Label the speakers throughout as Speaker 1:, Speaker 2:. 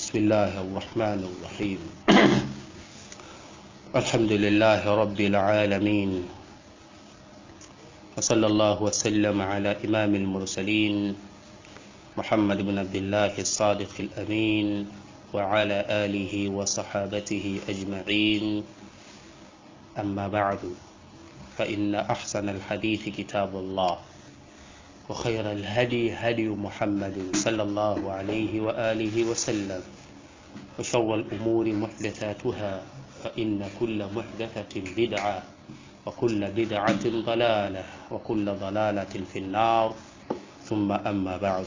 Speaker 1: بسم الله الرحمن الرحيم الحمد لله رب العالمين وصلى الله وسلم على إمام المرسلين محمد بن عبد الله الصادق الأمين وعلى آله وصحابته أجمعين أما بعد فإن أحسن الحديث كتاب الله وخير الهدي هدي محمد صلى الله عليه وآله وسلم وشر الأمور محدثاتها فإن كل محدثة بدعة وكل بدعة ضلالة وكل ضلالة في النار ثم أما بعد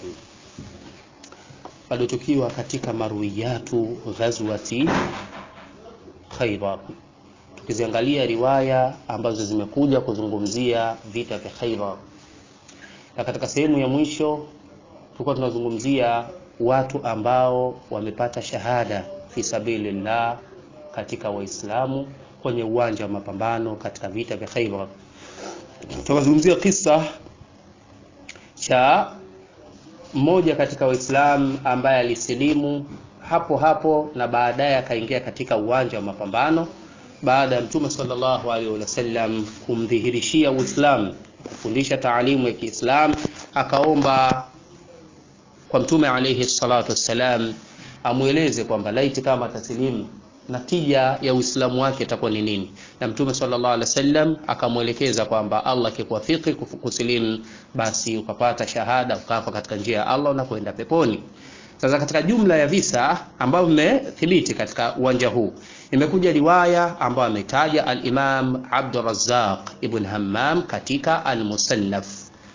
Speaker 1: bado tukiwa katika marwiyatu ghazwati Khaybar tukiziangalia riwaya ambazo zimekuja kuzungumzia vita vya Khaybar na katika sehemu ya mwisho tulikuwa tunazungumzia watu ambao wamepata shahada fi sabilillah katika Waislamu kwenye uwanja wa mapambano katika vita vya Khaybar. Tukazungumzia kisa cha mmoja katika Waislamu ambaye alisilimu hapo hapo na baadaye akaingia katika uwanja wa mapambano baada ya Mtume sallallahu alaihi wasallam kumdhihirishia Uislamu kufundisha taalimu ya Kiislamu akaomba kwa Mtume alaihi salatu wassalam amweleze kwamba laiti kama taslimu natija ya Uislamu wake itakuwa ni nini, na Mtume sallallahu alaihi wasallam akamwelekeza kwamba Allah akikuwafiki kusilimu, basi ukapata shahada ukafa katika njia ya Allah na kwenda peponi. Sasa katika jumla ya visa ambavyo vimethibiti katika uwanja huu imekuja riwaya ambayo ametaja al-Imam Abdurrazzaq ibn Hammam katika al-Musannaf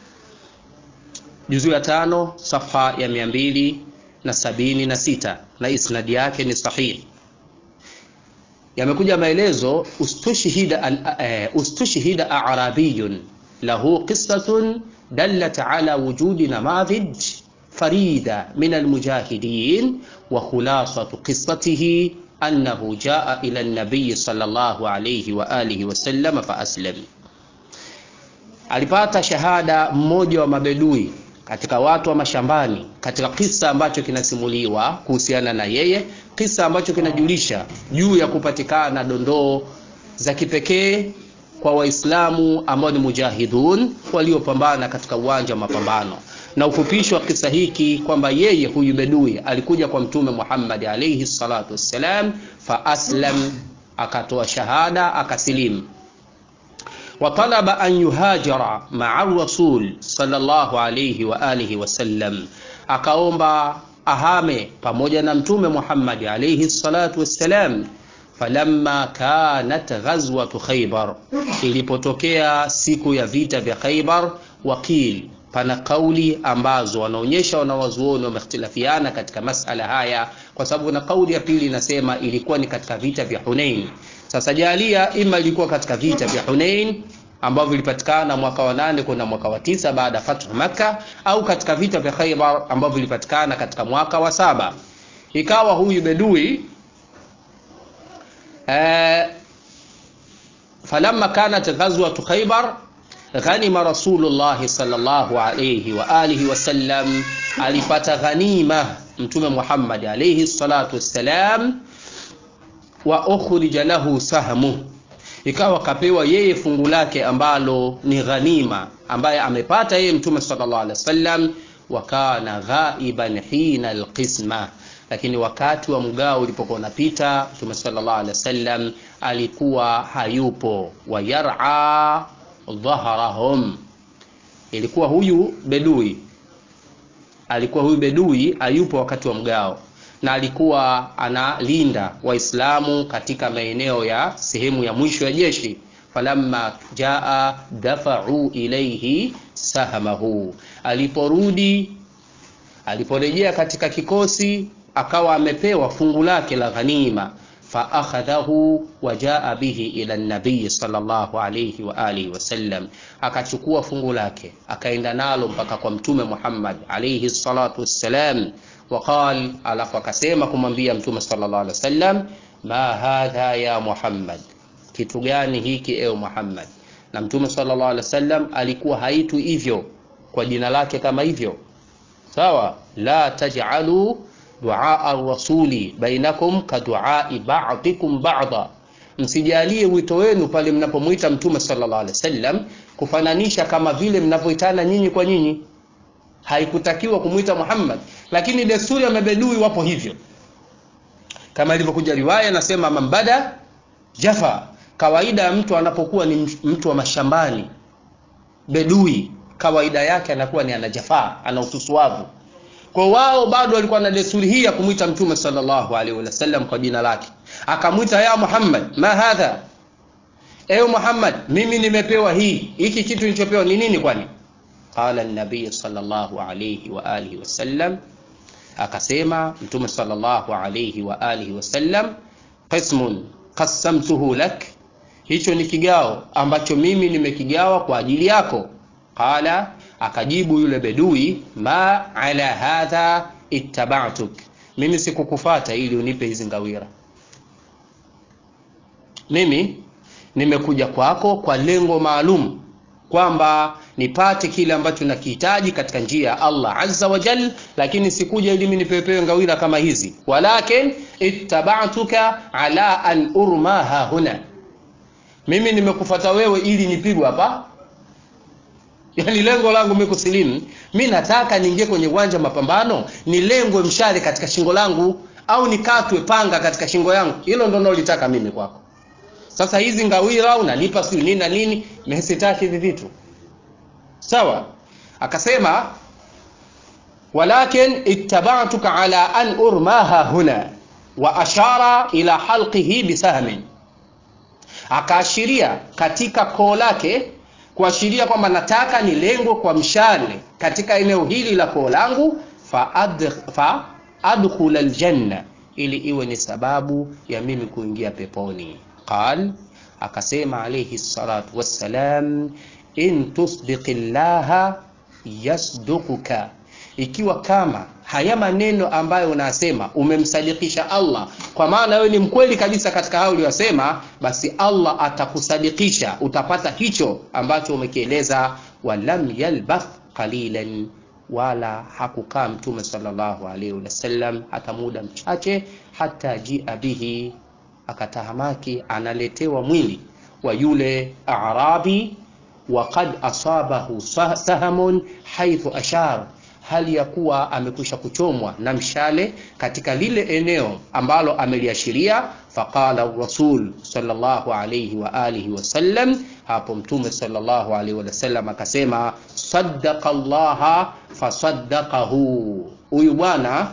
Speaker 1: juzu ya tano safha ya mia mbili na sabini na sita na isnadi yake ni sahihi. Yamekuja maelezo ustushhida uh, ustushhida a'rabiyun lahu qissatun dallat ala wujudi namadhij فريدة من المجاهدين وخلاصة قصته أنه جاء إلى النبي صلى الله عليه وآله وسلم فأسلم alipata shahada mmoja wa mabedui katika watu wa mashambani katika kisa ambacho kinasimuliwa kuhusiana na yeye kisa ambacho kinajulisha juu ya kupatikana dondoo za kipekee kwa waislamu ambao ni mujahidun waliopambana katika uwanja wa mapambano na ufupishi wa kisa hiki kwamba yeye huyu bedui alikuja kwa mtume Muhammad alayhi salatu wassalam fa aslam akatoa shahada akasilimu wa talaba an yuhajira ma'a rasul sallallahu alayhi wa alihi wasallam akaomba ahame pamoja na mtume Muhammad alayhi salatu wassalam falamma kanat ghazwatu khaybar ilipotokea siku ya vita vya khaybar wakil pana kauli ambazo wanaonyesha wanawazuoni wamehtilafiana katika masala haya kwa sababu na kauli ya pili inasema ilikuwa ni katika vita vya Hunain sasa jalia ima ilikuwa katika vita vya Hunain ambavyo vilipatikana mwaka wa nane kwenda mwaka wa tisa baada ya fathu Makka au katika vita vya Khaybar ambavyo vilipatikana katika mwaka wa saba ikawa huyu bedui eh, falamma kanat ghazwatu Khaybar ghanima Rasulullah sallallahu alayhi wa alihi wasallam, alipata ghanima Mtume Muhammad alayhi salatu wassalam, wa ukhrija lahu sahmu, ikawa kapewa yeye fungu lake ambalo ni ghanima ambaye amepata yeye Mtume sallallahu alayhi wasallam, wa kana ghaiban hina alqisma, lakini wakati wa mgao ulipokuwa unapita Mtume sallallahu alayhi wasallam alikuwa hayupo, wa yar'a dhahrahum, ilikuwa huyu bedui alikuwa huyu bedui ayupo wakati wa mgao na alikuwa analinda Waislamu katika maeneo ya sehemu ya mwisho ya jeshi. falamma jaa dafa'u ilayhi sahamahu, aliporudi aliporejea katika kikosi akawa amepewa fungu lake la ghanima faakhadhahu wajaa bihi ila nabii sallallahu alayhi wa alihi wasallam, akachukua fungu lake akaenda nalo mpaka kwa mtume Muhammad alayhi salatu wassalam. Waqal, alafu akasema kumwambia mtume sallallahu alayhi wasallam, ma hadha ya Muhammad, kitu gani hiki ewe Muhammad? Na mtume sallallahu alayhi wasallam alikuwa haitwi hivyo kwa jina lake kama hivyo, sawa. La taj'alu duaa rasuli bainakum kaduai ba'dikum ba'da, msijalie wito wenu pale mnapomwita mtume sallallahu alaihi wasallam kufananisha kama vile mnavyoitana nyinyi kwa nyinyi. Haikutakiwa kumwita Muhammad, lakini desturi ya mabedui wapo hivyo, kama ilivyokuja riwaya nasema, mambada jafa. Kawaida ya mtu anapokuwa ni mtu wa mashambani, bedui, kawaida yake anakuwa ni anajafaa, ana ususuavu kwa wao bado walikuwa na desturi hii ya kumwita mtume sallallahu alaihi wasallam kwa jina lake, akamwita ya Muhammad, ma hadha, ewe Muhammad, mimi nimepewa hii, hiki kitu nilichopewa ni nini? Kwani qala an-nabiy sallallahu alaihi wa alihi wasallam, akasema mtume sallallahu alaihi wa alihi wasallam, qismun qassamtuhu lak, hicho ni kigao ambacho mimi nimekigawa kwa ajili yako. Qala akajibu yule bedui, ma ala hadha ittaba'tuk, mimi sikukufata ili unipe hizi ngawira. Mimi nimekuja kwako kwa lengo maalum kwamba nipate kile ambacho nakihitaji katika njia ya Allah azza wa jal, lakini sikuja ili mimi nipepewe ngawira kama hizi. Walakin ittaba'tuka ala an urmaha huna, mimi nimekufata wewe ili nipigwe hapa Yaani lengo langu mimi kusilimu, mi nataka niingie kwenye uwanja mapambano, nilengwe mshale katika shingo langu au nikatwe panga katika shingo yangu. Hilo ndo nalolitaka mimi kwako. Sasa hizi ngawira unanipa sio nini na nini, mimi sitaki hivi vitu. Sawa? Akasema walakin ittaba'tuka ala an urmaha huna wa ashara ila halqihi bisahmin, akaashiria katika koo lake kuashiria kwamba nataka nilengwe kwa mshale katika eneo hili la koo langu, fa, ad, fa adkhula aljanna, ili iwe ni sababu ya mimi kuingia peponi. Qal, akasema alayhi salatu wassalam, in tusdiqi llaha yasduquka, ikiwa kama haya maneno ambayo unasema umemsadikisha Allah, kwa maana wewe ni mkweli kabisa katika hayo uliyosema, basi Allah atakusadikisha, utapata hicho ambacho umekieleza. Walam yalbath qalilan, wala hakukaa Mtume sallallahu alaihi wasallam hata muda mchache, hata jia bihi, akatahamaki analetewa mwili wa yule Arabi, wa qad asabahu sahamun haithu ashar hali ya kuwa amekwisha kuchomwa na mshale katika lile eneo ambalo ameliashiria. Faqala rasul sallallahu alayhi wa alihi wasallam, hapo mtume sallallahu alayhi wasallam akasema, saddaqa llaha fasaddaqahu, huyu bwana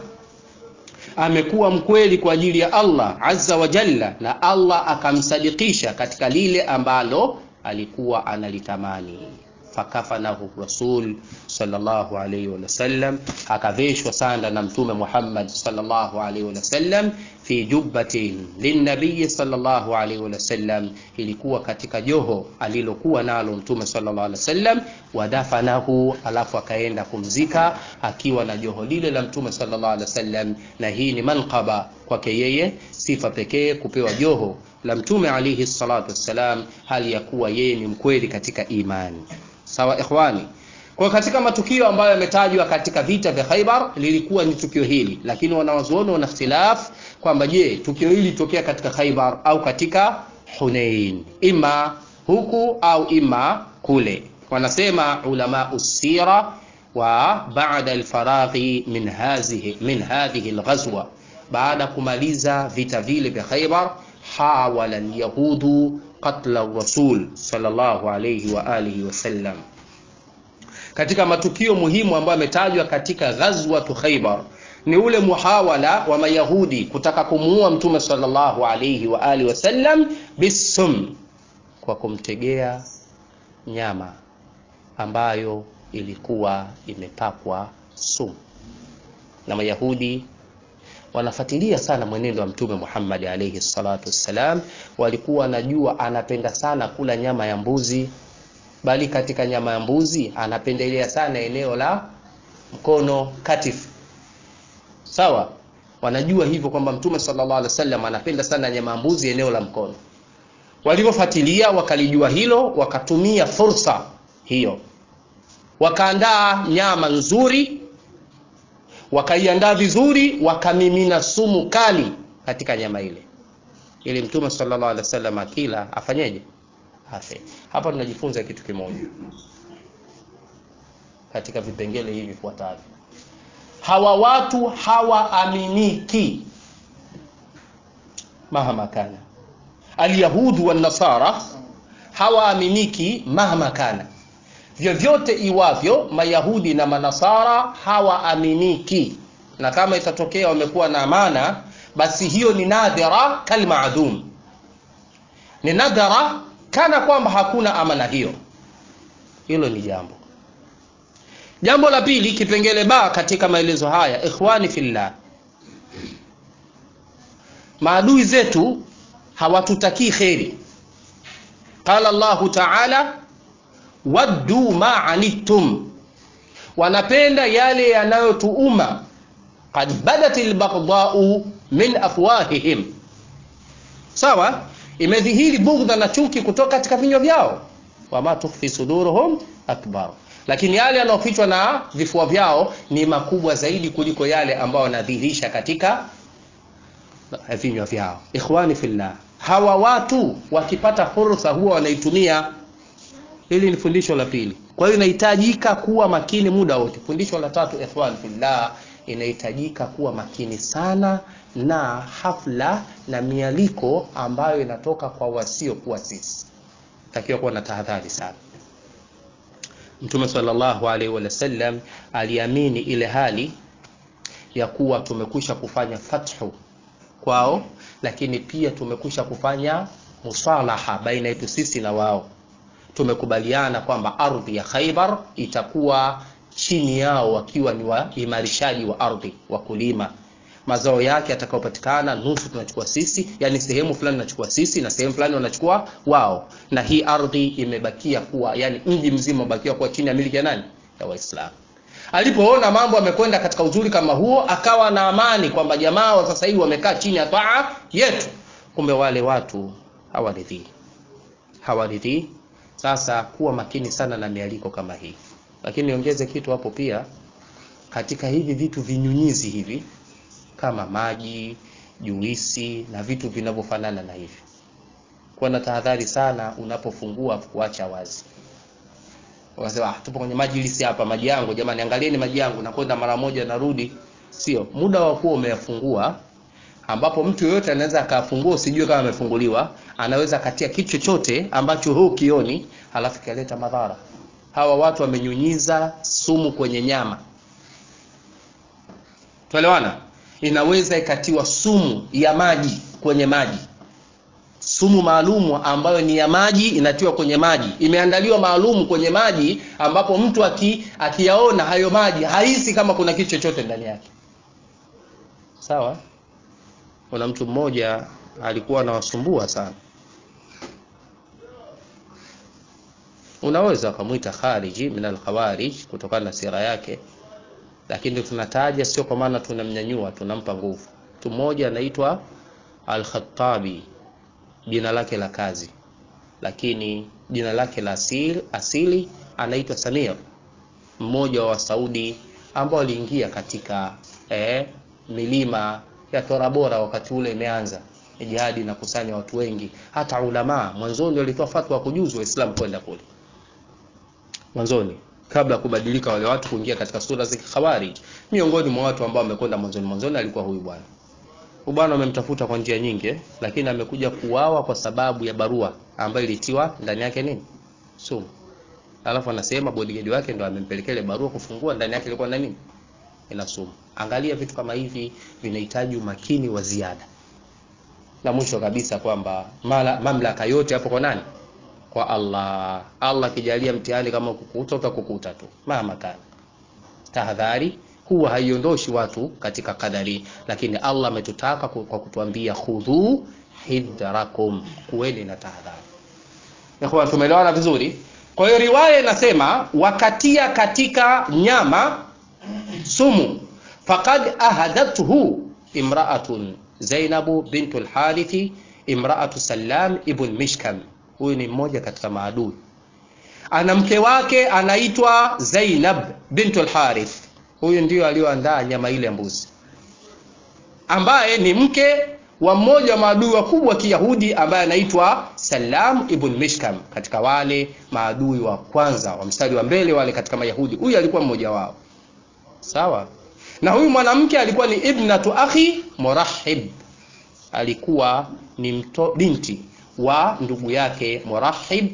Speaker 1: amekuwa mkweli kwa ajili ya Allah azza wa jalla, na Allah akamsadikisha katika lile ambalo alikuwa analitamani fakafanahu rasul sallallahu alayhi wa sallam, akaveshwa sanda na mtume Muhammad sallallahu alayhi wa sallam, fi jubbatin linnabiyi sallallahu alayhi wa sallam, ilikuwa katika joho alilokuwa nalo mtume sallallahu alayhi wa sallam. Wadafanahu, alafu akaenda kumzika akiwa na joho lile la mtume sallallahu alayhi wa sallam. Na hii ni manqaba kwake yeye, sifa pekee kupewa joho la mtume alayhi salatu wassalam, hali ya kuwa yeye ni mkweli katika imani. Sawa ikhwani, kwa katika matukio ambayo yametajwa katika vita vya Khaibar lilikuwa ni tukio hili, lakini wanawazuoni wana ikhtilaf kwamba je, tukio hili litokea katika Khaibar au katika Hunain, ima huku au ima kule. Wanasema ulama usira wa baada alfaraghi min hadhihi min hadhihi alghazwa, baada kumaliza vita vile vya Khaibar, hawala alyahudu qatla rasul sallallahu alayhi wa alihi wasallam. Katika matukio muhimu ambayo yametajwa katika ghazwatu Khaybar ni ule muhawala wa Mayahudi kutaka kumuua mtume sallallahu alayhi wa alihi wasallam bisum, kwa kumtegea nyama ambayo ilikuwa imepakwa sumu, na Mayahudi wanafuatilia sana mwenendo wa mtume Muhammad alayhi salatu wassalam. Walikuwa wanajua anapenda sana kula nyama ya mbuzi, bali katika nyama ya mbuzi anapendelea sana eneo la mkono, katifu. Sawa, wanajua hivyo kwamba mtume sallallahu alaihi wasallam anapenda sana nyama ya mbuzi eneo la mkono. Walivyofuatilia wakalijua hilo, wakatumia fursa hiyo, wakaandaa nyama nzuri wakaiandaa vizuri wakamimina sumu kali katika nyama ile ili mtume sallallahu alaihi wasallam akila afanyeje afe hapa tunajifunza kitu kimoja katika vipengele hivi vifuatavyo hawa watu hawaaminiki mahama kana alyahudu wanasara hawaaminiki mahama kana vyovyote iwavyo mayahudi na manasara hawaaminiki na kama itatokea wamekuwa na amana basi hiyo ni nadhira kalmaadhum ni nadhara kana kwamba hakuna amana hiyo hilo ni jambo jambo la pili kipengele ba katika maelezo haya ikhwani fillah maadui zetu hawatutakii kheri qala llahu taala waddu ma anittum wanapenda yale yanayotuuma qad badat lbaghdau min afwahihim sawa imedhihiri bughdha na chuki kutoka katika vinywa vyao wama tukhfi suduruhum akbar lakini yale yanayofichwa na vifua vyao ni makubwa zaidi kuliko yale ambayo wanadhihirisha katika vinywa vyao ikhwani fillah hawa watu wakipata fursa huwa wanaitumia hili ni fundisho la pili kwa hiyo inahitajika kuwa makini muda wote fundisho la tatu ikhwan fillah inahitajika kuwa makini sana na hafla na mialiko ambayo inatoka kwa wasiokuwa sisi takiwa kuwa na tahadhari sana mtume sallallahu alaihi wasallam aliamini ile hali ya kuwa tumekwisha kufanya fathu kwao lakini pia tumekwisha kufanya musalaha baina yetu sisi na wao tumekubaliana kwamba ardhi ya khaibar itakuwa chini yao wakiwa ni waimarishaji wa ardhi wakulima mazao yake yatakayopatikana nusu tunachukua sisi yani sehemu fulani tunachukua sisi na sehemu fulani wanachukua wao na hii ardhi imebakia kuwa yani mji mzima umebakia kuwa chini ya miliki ya nani ya waislamu alipoona mambo yamekwenda katika uzuri kama huo akawa na amani kwamba jamaa wa sasa hivi wamekaa chini ya taa yetu kumbe wale watu hawaridhii hawaridhii sasa kuwa makini sana na mialiko kama hii lakini niongeze kitu hapo pia katika hivi vitu vinyunyizi hivi kama maji juisi na vitu vinavyofanana na hivi kuwa na tahadhari sana unapofungua kuacha wazi wakasema ah, tupo kwenye majilisi hapa maji yangu jamani angalieni maji yangu nakwenda mara moja narudi sio muda wa kuwa umeyafungua ambapo mtu yoyote anaweza akafungua usijue kama amefunguliwa anaweza akatia kitu chochote ambacho huu kioni halafu kikaleta madhara hawa watu wamenyunyiza sumu kwenye nyama tuelewana inaweza ikatiwa sumu ya maji kwenye maji sumu maalumu ambayo ni ya maji inatiwa kwenye maji imeandaliwa maalum kwenye maji ambapo mtu aki, akiyaona hayo maji hahisi kama kuna kitu chochote ndani yake sawa kuna mtu mmoja alikuwa anawasumbua sana unaweza ukamwita khariji min alkhawarij kutokana na sira yake lakini tunataja sio kwa maana tunamnyanyua tunampa nguvu mtu mmoja anaitwa al-Khattabi jina lake la kazi lakini jina lake la asili, asili anaitwa Samir mmoja wa Saudi ambao aliingia katika eh, milima ya Tora Bora wakati ule imeanza jihadi na kusanya watu wengi hata ulama mwanzoni walitoa fatwa kujuzu waislamu kwenda kule mwanzoni kabla kubadilika wale watu kuingia katika sura za khawarij miongoni mwa watu ambao wamekwenda mwanzoni mwanzoni alikuwa huyu bwana huyu bwana wamemtafuta kwa njia nyingi lakini amekuja kuuawa kwa sababu ya barua ambayo ilitiwa ndani yake nini sumu alafu anasema bodyguard wake ndo amempelekea ile barua kufungua ndani yake ilikuwa na nini ina sumu angalia vitu kama hivi vinahitaji umakini wa ziada na mwisho kabisa kwamba mamlaka yote hapo kwa nani kwa Allah. Allah akijalia mtihani kama kukuta utakukuta tu, mama kana. Tahadhari huwa haiondoshi watu katika kadari, lakini Allah ametutaka kwa kutuambia khudhu hidrakum, kuweni na tahadhari. Ikhwan, tumeelewana vizuri? Kwa hiyo riwaya inasema wakatia katika nyama sumu, faqad ahadathu imra'atun Zainabu bintu al-Harithi imra'atu Salam ibn Mishkam huyu ni mmoja katika maadui ana mke wake anaitwa Zainab bintu al-Harith huyu ndio aliyoandaa nyama ile ya mbuzi ambaye ni mke wa mmoja wa maadui wakubwa wa kiyahudi ambaye anaitwa salam ibn mishkam katika wale maadui wa kwanza wa mstari wa mbele wale katika mayahudi huyu alikuwa mmoja wao sawa na huyu mwanamke alikuwa ni ibnatu akhi murahib alikuwa ni mto, binti wa ndugu yake murahib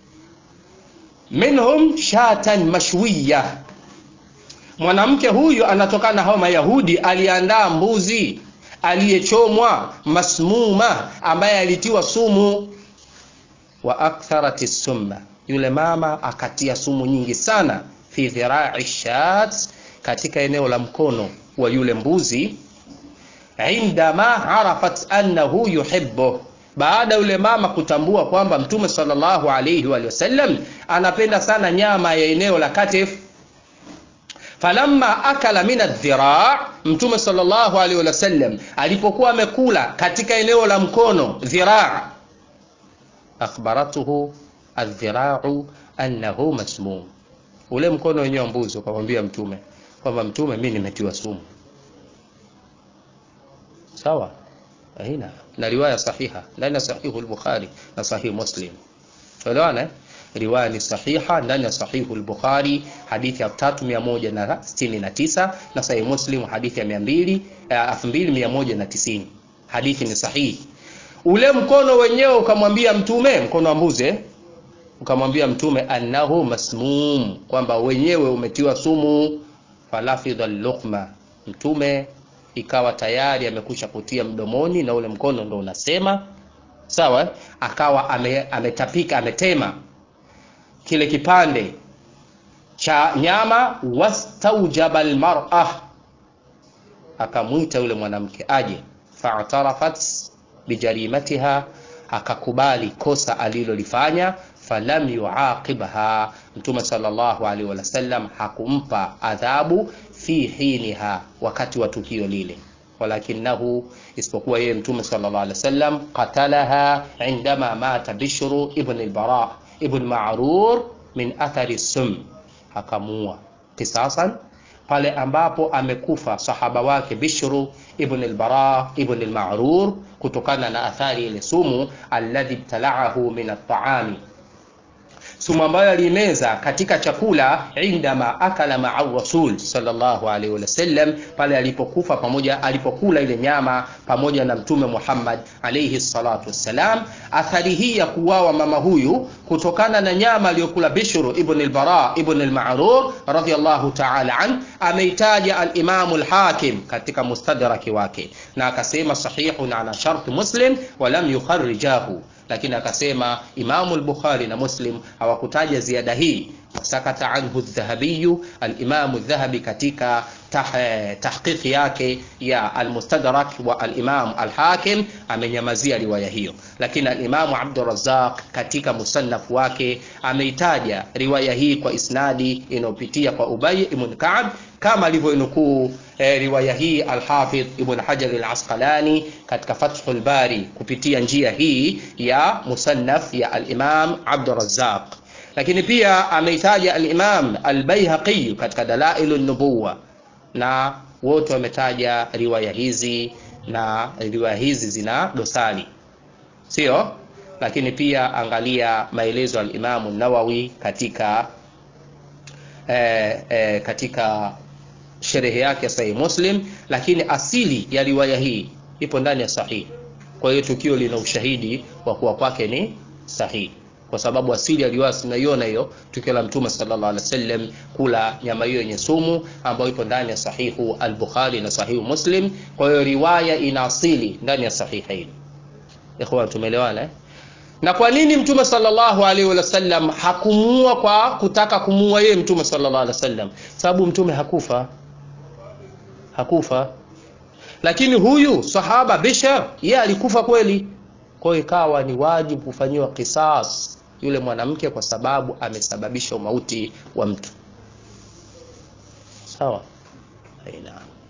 Speaker 1: minhum shatan mashwiya mwanamke huyu anatokana na hao mayahudi aliandaa mbuzi aliyechomwa masmuma ambaye alitiwa sumu wa aktharat summa yule mama akatia sumu nyingi sana fi dhirai shat katika eneo la mkono wa yule mbuzi indama arafat annahu yuhibbuh baada yule mama kutambua kwamba mtume sallallahu alayhi wa sallam anapenda sana nyama ya eneo la katif falamma akala min adhira mtume sallallahu alaihi wasallam alipokuwa amekula katika eneo la mkono dhiraa akhbaratuhu adhirau annahu masmum ule mkono wenyewe wa mbuzi ukamwambia mtume kwamba mtume mi nimetiwa sumu sawa aina na riwaya sahiha ndani ya sahihu al-bukhari na sahihu muslim tuelewana eh? riwaya ni sahiha ndani ya sahihu al-Bukhari hadithi ya 3169 na sahihi Muslim hadithi ya 200 2190 hadithi ni sahihi ule mkono wenyewe ukamwambia mtume mkono wa mbuzi ukamwambia mtume annahu masmum kwamba wenyewe umetiwa sumu falafidha luqma mtume ikawa tayari amekusha kutia mdomoni na ule mkono ndo unasema sawa akawa ame, ametapika ametema kile kipande cha nyama wastaujaba almar'a akamwita yule mwanamke aje fa'tarafat bijarimatiha akakubali kosa alilolifanya falam yuaqibha mtume sallallahu alaihi wasallam hakumpa adhabu fi hiniha wakati wa tukio lile walakinahu isipokuwa yeye mtume sallallahu alaihi wasallam qatalaha indama mata bishru ibn al-bara ibn ma'rur min athari sum akamua kisasan pale ambapo amekufa sahaba wake bishru ibn al-bara ibn al-ma'rur kutokana na athari ile sumu alladhi ibtala'ahu min at-ta'ami sumu ambayo alimeza katika chakula indama akala maa rasul sallallahu alaihi wasallam pale alipokufa pamoja alipokula ile nyama pamoja na mtume Muhammad alaihi salatu wassalam athari hii ya kuwawa mama huyu kutokana na nyama aliyokula Bishru ibn al-Bara ibn al-Ma'rur radhiyallahu ta'ala an ameitaja al-Imam al-Hakim katika mustadraki wake na akasema sahihun ala shart Muslim wa lam yukharrijahu lakini akasema Imamu al-Bukhari na Muslim hawakutaja ziada hii sakata anhu adh-Dhahabi al-Imam adh-Dhahabi katika tah, tahqiqi yake ya al-Mustadrak wa al-Imam al-Hakim amenyamazia riwaya hiyo lakini al-Imam Abdul Razzaq katika musannaf wake ameitaja riwaya hii kwa isnadi inayopitia kwa Ubay ibn Ka'b kama alivyonukuu e, riwaya hii al-Hafidh Ibn Hajar al-Asqalani katika Fathul Bari kupitia njia hii ya musannaf ya al-Imam Abdul Razzaq lakini pia ameitaja al-Imam al-Baihaqi katika Dalailun Nubuwa na wote wametaja riwaya hizi na riwaya hizi zina dosari sio lakini pia angalia maelezo al-Imam an-Nawawi katika eh, eh, katika sherehe yake ya Sahih Muslim, lakini asili ya riwaya hii ipo ndani ya sahihi. Kwa hiyo tukio lina ushahidi wa kuwa kwake ni sahihi, kwa sababu asili ya riwaya tunaiona hiyo, tukio la Mtume sallallahu alaihi wasallam kula nyama hiyo yenye sumu ambayo ipo ndani ya sahihu al-Bukhari na sahihu Muslim. Kwa hiyo riwaya ina asili ndani ya sahihaini. Ikhwan, tumeelewana eh? na kwa nini mtume sallallahu alaihi wasallam hakumuua kwa kutaka kumuua yeye mtume sallallahu alaihi wasallam sababu mtume hakufa hakufa lakini huyu sahaba Bishar yeye alikufa kweli kwa hiyo ikawa ni wajibu kufanyiwa kisas yule mwanamke kwa sababu amesababisha umauti wa mtu sawa aina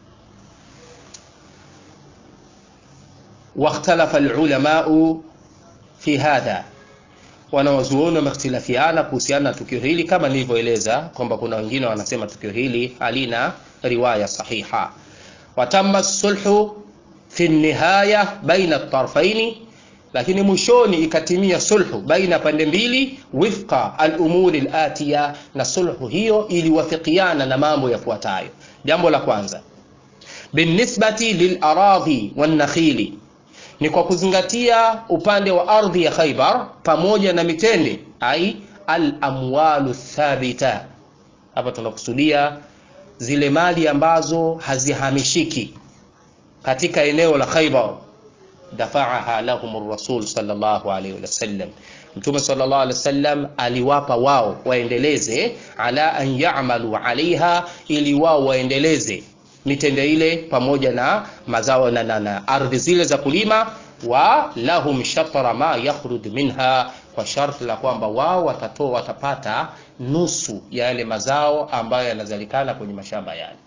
Speaker 1: واختلف العلماء fi hadha wanawazuoni wamehtilafiana kuhusiana na tukio hili kama nilivyoeleza kwamba kuna wengine wanasema tukio hili halina riwaya sahiha watamma sulhu fi nihaya baina tarfaini lakini mwishoni ikatimia sulhu baina pande mbili wifqa alumuri latiya na sulhu hiyo iliwafikiana na mambo yafuatayo jambo la kwanza binisbati lilaradhi wannakhili ni kwa kuzingatia upande wa ardhi ya khaibar pamoja na mitende ai alamwalu thabita hapa tunakusudia zile mali ambazo hazihamishiki katika eneo la khaibar dafaaha lahum rasul sallallahu alaihi wasallam mtume sallallahu alaihi wasallam aliwapa wao waendeleze ala an ya'malu alaiha ili wao waendeleze mitende ile pamoja na mazao na, na, na ardhi zile za kulima wa lahum shatra ma yakhruj minha kwa sharti la kwamba wao watatoa watapata nusu ya yale mazao ambayo yanazalikana kwenye mashamba yale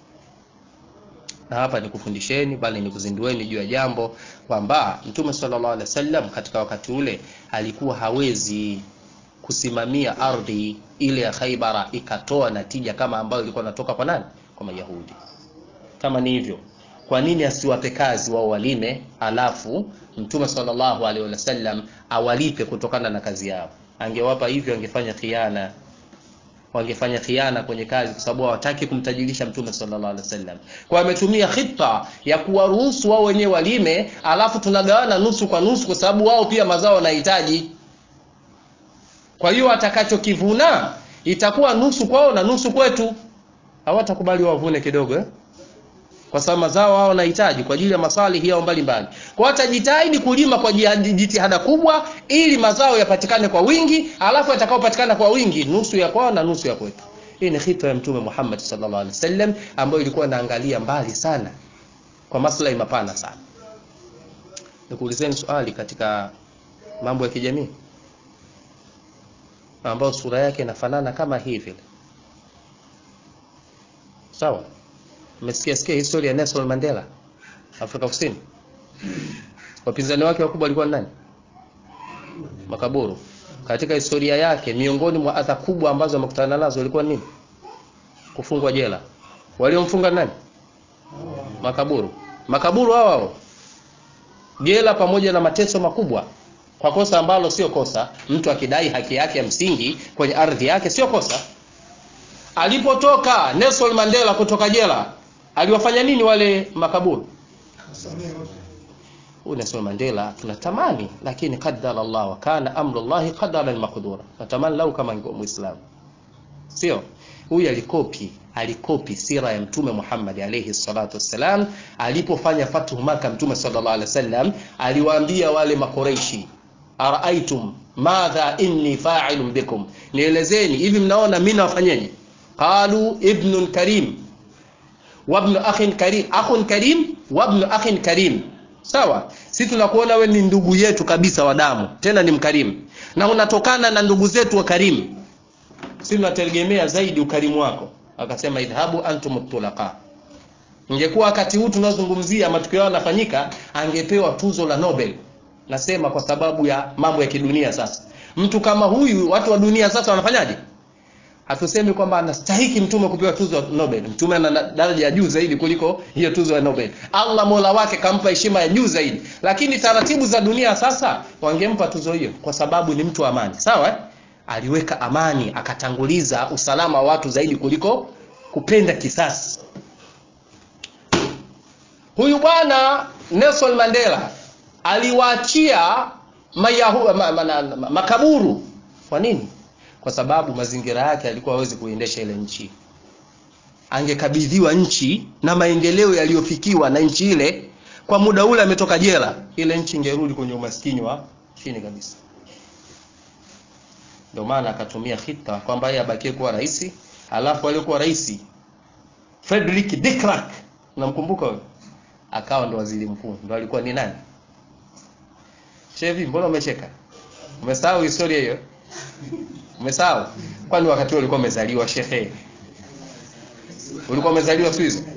Speaker 1: na hapa nikufundisheni bali nikuzindueni juu ya jambo kwamba mtume sallallahu alaihi wasallam katika wakati ule alikuwa hawezi kusimamia ardhi ile ya Khaibara ikatoa natija kama ambayo ilikuwa natoka kwa nani kwa Mayahudi kama ni hivyo kwa nini asiwape kazi wao walime alafu mtume sallallahu alaihi wasallam awalipe kutokana na kazi yao angewapa hivyo angefanya khiana wangefanya khiana kwenye kazi kwa sababu hawataki kumtajirisha mtume sallallahu alaihi wasallam kwa ametumia khita ya kuwaruhusu wao wenyewe walime alafu tunagawana nusu kwa nusu kwa sababu wao pia mazao wanahitaji kwa hiyo atakachokivuna itakuwa nusu kwao na nusu kwetu hawatakubali wavune kidogo eh? kwa sababu mazao hao wanahitaji kwa ajili ya masalihi yao mbalimbali. Kwa watajitahidi kulima kwa jitihada kubwa ili mazao yapatikane kwa wingi, alafu yatakayopatikana kwa wingi nusu ya kwao na nusu ya kwetu. Hii ni khitwa ya Mtume Muhammad sallallahu alaihi wasallam ambayo ilikuwa inaangalia mbali sana kwa maslahi mapana sana. Nikuulizeni swali katika mambo ya kijamii ambayo sura yake inafanana kama hivi. Sawa? Umesikia sikia historia ya Nelson Mandela Afrika Kusini? Wapinzani wake wakubwa walikuwa ni nani? Makaburu. Katika historia yake miongoni mwa adha kubwa ambazo amekutana nazo ilikuwa nini? Kufungwa jela. Waliomfunga nani? Makaburu. Makaburu hao hao. Jela pamoja na mateso makubwa kwa kosa ambalo sio kosa. Mtu akidai haki yake ya msingi kwenye ardhi yake sio kosa. Alipotoka Nelson Mandela kutoka jela, aliwafanya nini wale makaburu? Huyu Nelson Mandela tunatamani, lakini qaddara Allah wa kana amru Allah qadaran maqdura. Natamani lau kama ingekuwa Muislamu, sio huyu alikopi alikopi sira ya Mtume Muhammad alayhi salatu wassalam. Alipofanya fathu Maka, Mtume sallallahu alaihi wasallam aliwaambia wale makoreishi, araaitum madha inni fa'ilun bikum, nielezeni hivi, mnaona mimi nawafanyaje? qalu ibnun karim wabnu akhin karim akhun karim wabnu akhin karim sawa si tunakuona we ni ndugu yetu kabisa wa damu tena ni mkarimu na unatokana na ndugu zetu wa karimu si tunategemea zaidi ukarimu wako akasema idhabu antum tulaqa ingekuwa wakati huu tunaozungumzia matukio yao yanafanyika angepewa tuzo la Nobel nasema kwa sababu ya mambo ya kidunia sasa mtu kama huyu watu wa dunia sasa wanafanyaje hatusemi kwamba anastahiki mtume kupewa tuzo ya Nobel. Mtume ana daraja ya juu zaidi kuliko hiyo tuzo ya Nobel. Allah Mola wake kampa heshima ya juu zaidi, lakini taratibu za dunia sasa wangempa tuzo hiyo kwa sababu ni mtu wa amani, sawa eh? Aliweka amani, akatanguliza usalama wa watu zaidi kuliko kupenda kisasi. Huyu bwana Nelson Mandela aliwaachia mayahu, ma, ma, ma, ma, makaburu. Kwa nini? kwa sababu mazingira yake alikuwa hawezi kuendesha ile nchi. Angekabidhiwa nchi na maendeleo yaliyofikiwa na nchi ile kwa muda ule ametoka jela, ile nchi ingerudi kwenye umaskini wa chini kabisa. Ndio maana akatumia khita kwamba yeye abakie kuwa rais, alafu aliyekuwa rais Frederick de Klerk, unamkumbuka wewe? Akawa ndo waziri mkuu, ndo alikuwa ni nani? Chevi, mbona umecheka? Umesahau historia hiyo? Umesahau? Kwani wakati huo ulikuwa umezaliwa shehe? Ulikuwa umezaliwa siku hizo?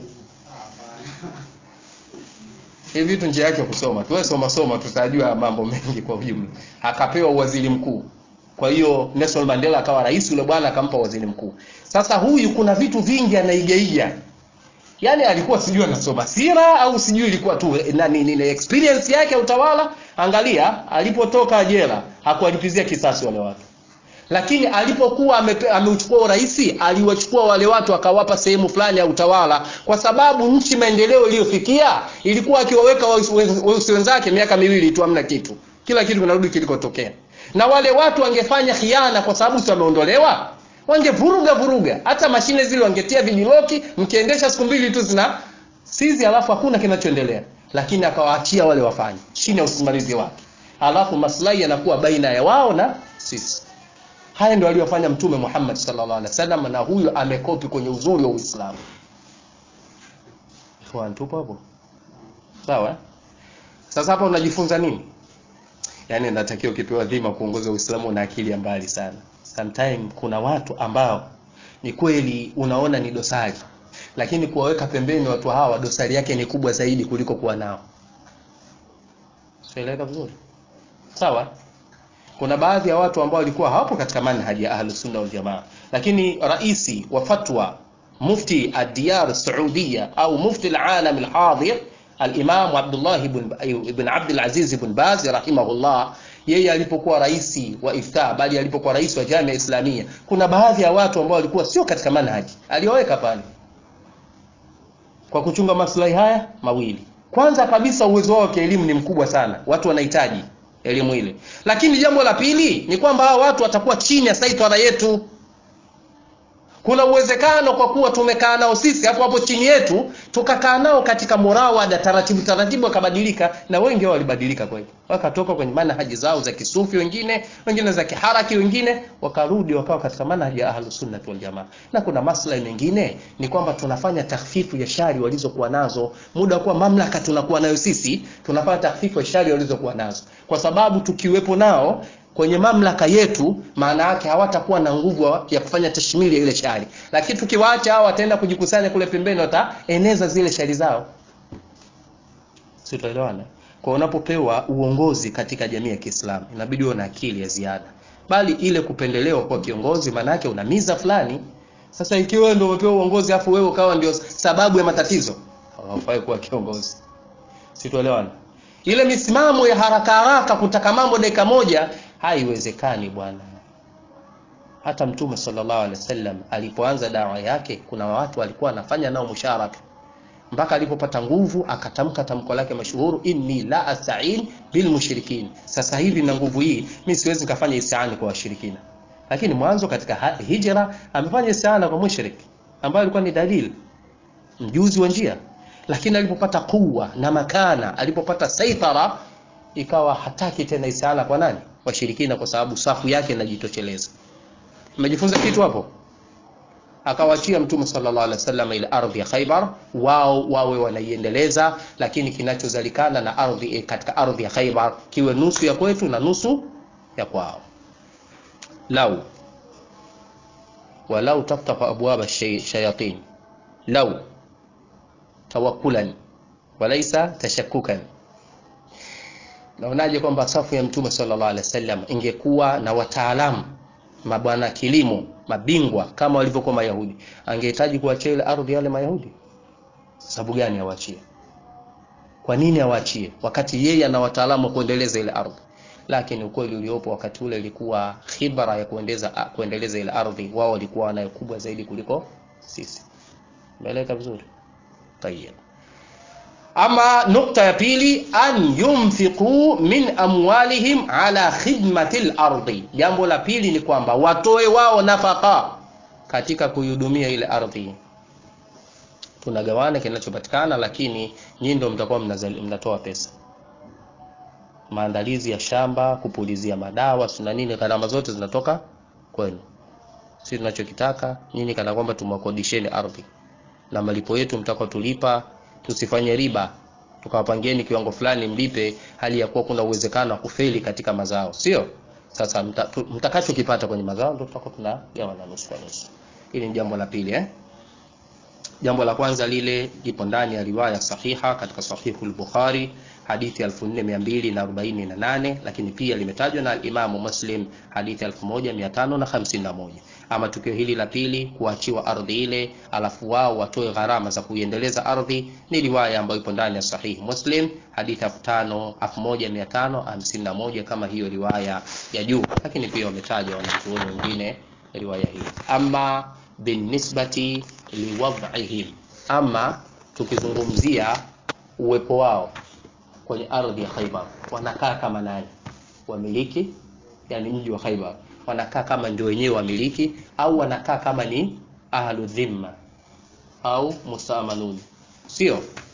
Speaker 1: Hivi vitu njia yake kusoma. Tuwe soma soma tutajua mambo mengi kwa ujumla. Akapewa waziri mkuu. Kwa hiyo Nelson Mandela akawa rais, yule bwana akampa waziri mkuu. Sasa huyu kuna vitu vingi anaigaiga yaani alikuwa sijui anasoma sira au sijui ilikuwa tu nani nini experience yake ya utawala angalia alipotoka jela hakuwalipizia kisasi wale watu lakini alipokuwa amepe- ameuchukua urais aliwachukua wale watu akawapa sehemu fulani ya utawala kwa sababu nchi maendeleo iliyofikia ilikuwa akiwaweka weusi weusi wenzake miaka miwili tu hamna kitu kila kitu kinarudi kilikotokea na wale watu wangefanya khiana kwa sababu si wameondolewa wangevuruga vuruga hata mashine zile wangetia vijiloki mkiendesha siku mbili tu zina sizi alafu hakuna kinachoendelea lakini akawaachia wale wafanye chini ya usimamizi wake alafu maslahi yanakuwa baina ya wao na sisi haya ndio aliyofanya mtume Muhammad sallallahu alaihi wasallam na huyo amekopi kwenye uzuri wa Uislamu Ikhwan tupo hapo sawa eh? sasa hapa unajifunza nini yaani natakiwa ukipewa dhima kuongoza Uislamu na akili ya mbali sana sometime kuna watu ambao ni kweli unaona ni dosari lakini kuwaweka pembeni watu hawa dosari yake ni kubwa zaidi kuliko kuwa nao sieleweka vizuri sawa kuna baadhi ya watu ambao walikuwa hawapo katika manhaji ya ahlus sunna wal jamaa lakini raisi wa fatwa mufti ad-diyar saudia au mufti al-alam al-hadir al-imam Abdullah ibn ibn Abd al-Aziz ibn Baz rahimahullah yeye alipokuwa raisi wa ifta bali alipokuwa rais wa jamia islamia kuna baadhi ya watu ambao walikuwa sio katika manhaji alioweka pale kwa kuchunga maslahi haya mawili kwanza kabisa uwezo wao wa kielimu ni mkubwa sana watu wanahitaji elimu ile lakini jambo la pili ni kwamba hawa watu watakuwa chini ya saitara yetu kuna uwezekano kwa kuwa tumekaa nao sisi hapo hapo chini yetu tukakaa nao katika murawada taratibu taratibu wakabadilika na wengi wao walibadilika kweli wakatoka kwenye manhaji zao za kisufi wengine wengine za kiharaki wengine wakarudi wakawa katika manhaji ya ahlus sunnah wal jamaa na kuna maslahi mengine ni kwamba tunafanya takhfifu ya shari walizokuwa nazo muda wa kuwa mamlaka tunakuwa nayo sisi tunafanya takhfifu ya shari walizokuwa nazo kwa sababu tukiwepo nao kwenye mamlaka yetu maana yake hawatakuwa na nguvu ya kufanya tashmili ya ile shari lakini tukiwaacha hao wataenda kujikusanya kule pembeni wataeneza zile shari zao si tuelewana kwa unapopewa uongozi katika jamii ya Kiislamu inabidi uwe na akili ya ziada bali ile kupendelewa kwa kiongozi maana yake una miza fulani sasa ikiwa wewe ndio umepewa uongozi afu wewe ukawa ndio sababu ya matatizo hawafai kuwa kiongozi si tuelewana ile misimamo ya haraka haraka kutaka mambo dakika moja haiwezekani bwana hata mtume sallallahu alaihi wasallam alipoanza dawa yake kuna watu walikuwa anafanya nao musharaka mpaka alipopata nguvu akatamka tamko lake mashuhuru inni la astain bil mushrikin sasa hivi na nguvu hii mimi siwezi nikafanya istiani kwa washirikina lakini mwanzo katika hijra amefanya istiana kwa mushrik ambayo alikuwa ni dalili mjuzi wa njia lakini alipopata kuwa na makana alipopata saitara ikawa hataki tena isala kwa nani washirikina kwa sababu safu yake inajitosheleza umejifunza kitu hapo akawachia mtume sallallahu alaihi wasallam ile ardhi ya Khaibar wao wawe wanaiendeleza lakini kinachozalikana na ardhi katika ardhi ya Khaibar kiwe nusu ya kwetu na nusu ya kwao lau walau taftahu abwaba shayatin lau tawakkulan walaysa tashakkukan naonaje kwamba safu ya mtume sallallahu alaihi wasallam ingekuwa na wataalamu mabwana kilimo mabingwa kama walivyokuwa mayahudi angehitaji kuachia ile ardhi yale mayahudi sababu gani awachie kwa nini awaachie wakati yeye ana wataalamu wa kuendeleza ile ardhi lakini ukweli uliopo wakati ule ilikuwa khibra ya kuendeleza kuendeleza ile ardhi wao walikuwa wanayo kubwa zaidi kuliko sisi umeeleka vizuri tayeb ama nukta ya pili an yunfiqu min amwalihim ala khidmati al-ardi jambo la pili ni kwamba watoe wao nafaka katika kuihudumia ile ardhi tunagawana kinachopatikana lakini nyinyi ndio mtakuwa mnatoa pesa maandalizi ya shamba kupulizia madawa na nini gharama zote zinatoka kwenu sisi tunachokitaka nyinyi kana kwamba tumwakodisheni ardhi na malipo yetu mtakao tulipa tusifanye riba tukawapangieni kiwango fulani mlipe hali ya kuwa kuna uwezekano wa kufeli katika mazao sio sasa mtakachokipata mta kwenye mazao ndio tutakuwa tunagawa na nusu kwa nusu hili ni jambo la pili eh jambo la kwanza lile lipo ndani ya riwaya sahiha katika sahihu al-Bukhari hadithi 4248 lakini pia limetajwa na Imamu Muslim hadithi 1551 ama tukio hili la pili kuachiwa ardhi ile alafu wao watoe gharama za kuiendeleza ardhi ni riwaya ambayo ipo ndani ya sahihi Muslim hadithi 1551 kama hiyo riwaya ya juu lakini pia wametaja wanachuoni wengine riwaya hii ama binisbati liwad'ihim ama tukizungumzia uwepo wao kwenye ardhi ya Khaibar wanakaa kama nani wamiliki yani mji wa Khaibar wanakaa kama ndio wenyewe wamiliki au wanakaa kama ni ahlu dhimma au musamanun sio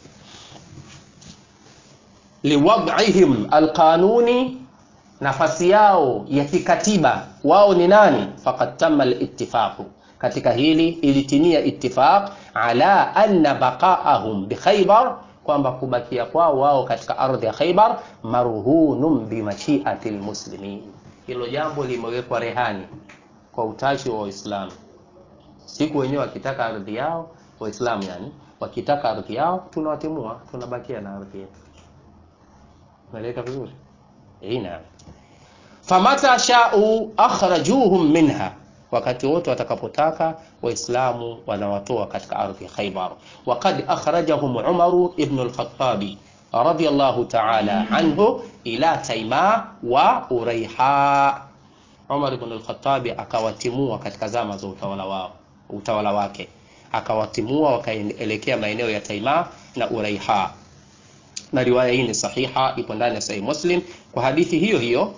Speaker 1: liwad'ihim alqanuni nafasi yao ya kikatiba wao ni nani faqad tamma al-ittifaq katika hili ilitimia ittifaq ala anna baqaahum bi Khaybar kwamba kubakia kwao wao katika ardhi ya Khaybar marhunun bi mashi'ati almuslimin hilo jambo limewekwa rehani kwa utashi wa Waislamu siku wenyewe wakitaka ardhi yao Waislamu yani wakitaka ardhi yao tunawatimua tunabakia na ardhi yetu Unaeleka vizuri? Eh, naam. Famata sha'u akhrajuhum minha, wakati wote watakapotaka Waislamu wanawatoa katika ardhi ya Khaybar. Waqad akhrajahum Umar ibn al-Khattab radiyallahu ta'ala anhu ila Taima wa Uraiha. Umar ibn al-Khattab akawatimua katika zama za utawala wao utawala wake, akawatimua wakaelekea maeneo ya Taima na Uraiha na riwaya hii ni sahiha, ipo ndani ya Sahih Muslim kwa hadithi hiyo hiyo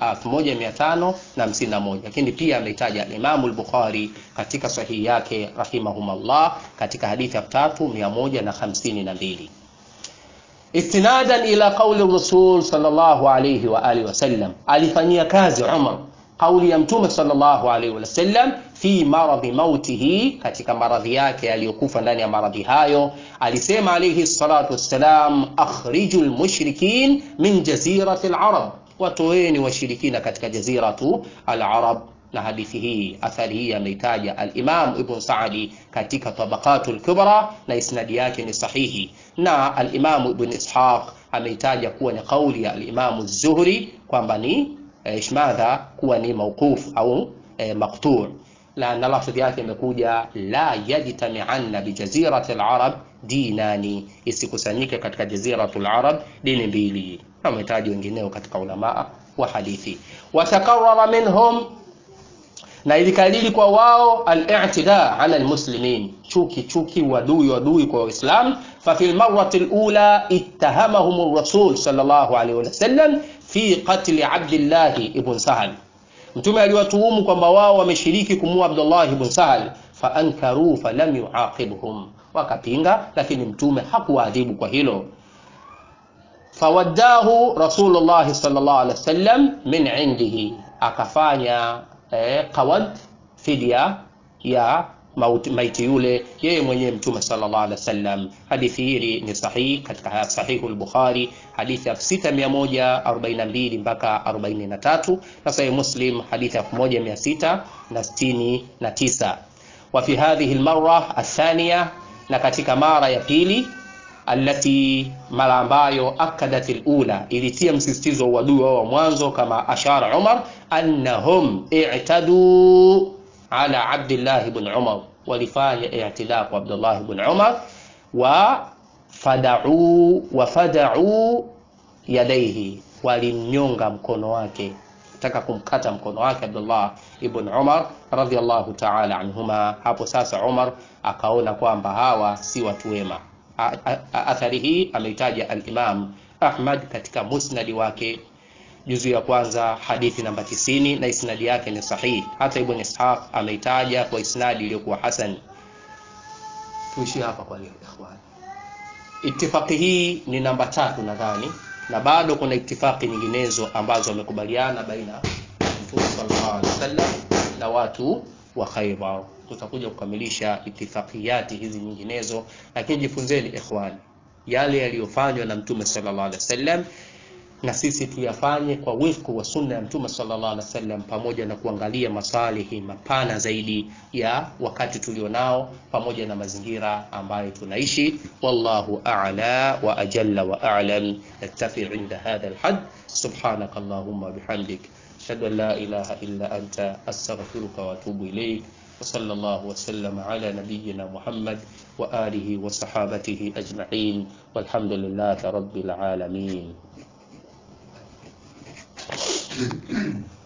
Speaker 1: 1551 lakini pia ameitaja Imam al-Bukhari katika sahihi yake rahimahumullah katika hadithi ya 3152 istinadan ila qauli Rasul sallallahu alayhi wa alihi wasallam, alifanyia kazi Umar kauli ya Mtume sallallahu alayhi wasallam fi maradhi mautihi, katika maradhi yake aliyokufa ndani ya maradhi hayo, alisema alayhi salatu wassalam, akhrijul mushrikin min jazirati al-arab, watoeni washirikina katika jaziratu al-arab. Na hadithi hii athari hii ameitaja al-Imam Ibn Sa'di katika Tabaqatul Kubra na isnadi yake ni sahihi, na al-Imam Ibn Ishaq ameitaja kuwa ni kauli ya al-Imam Az-Zuhri kwamba ni ishmadha kuwa ni mauquf au e, maqtu' la na lafdhi yake imekuja la yajtami'anna bi jazirati al-arab dinani, isikusanyike katika jaziratu al-arab dini mbili. Ametaja wengineo katika ulama wa hadithi. Watakarrara minhum, na ilikalili kwa wao al-i'tida ala al-muslimin, chuki chuki, wadui wadui kwa Waislamu. Fa fil marrati al-ula ittahamahum ar-rasul sallallahu alayhi wasallam fi qatli Abdullah ibn Sahal, Mtume aliwatuhumu kwamba wao wameshiriki kumua Abdullah ibn Sahal, fa ankaru falam yuaqibhum, wakapinga, lakini Mtume hakuwaadhibu kwa hilo. Fawaddahu Rasulullah sallallahu alaihi wasallam min indihi, akafanya eh, qawad fidia ya maiti yule yeye mwenyewe Mtume sallallahu alaihi wasallam. Hadithi hii ni sahihi katika sahihu al-Bukhari, hadithi ya 6142 mpaka 43 na sahihi Muslim hadithi ya 1669. Wa fi hadhihi al-marra athaniya, na katika mara ya pili alati mara ambayo akadat al-ula ilitia msisitizo wa uadui wa mwanzo, kama ashara Umar annahum i'tadu ala Abdullah ibn Umar, walifanya i'tida kwa Abdullah ibn Umar wa fadau wa fadau yadaihi, walimnyonga mkono wake, taka kumkata mkono wake Abdullah ibn Umar radhiyallahu ta'ala anhuma. Hapo sasa Umar akaona kwamba hawa si watu wema. Athari hii ameitaja al-Imam Ahmad katika musnadi wake juzu ya kwanza hadithi namba 90 na isnadi yake ni sahihi. Hata Ibn Ishaq ameitaja kwa isnadi iliyokuwa hasan. Tuishie hapa kwa leo ikhwani. Itifaki hii ni namba tatu nadhani, na bado kuna itifaki nyinginezo ambazo wamekubaliana baina ya Mtume sallallahu alaihi wasallam na watu wa Khaybar. Tutakuja kukamilisha itifakiyati hizi nyinginezo, lakini jifunzeni ikhwani, yale yaliyofanywa na Mtume sallallahu alaihi wasallam na sisi tuyafanye kwa wifku wa sunna ya mtume sallallahu alaihi wasallam pamoja na kuangalia masalihi mapana zaidi ya wakati tulionao pamoja na mazingira ambayo tunaishi wallahu a'la wa ajalla wa a'lam naktafi inda hadha alhad subhanak allahumma bihamdik ashhadu an la ilaha illa anta astaghfiruka wa atubu ilayk وصلى الله وسلم على نبينا محمد وآله وصحابته أجمعين والحمد لله رب العالمين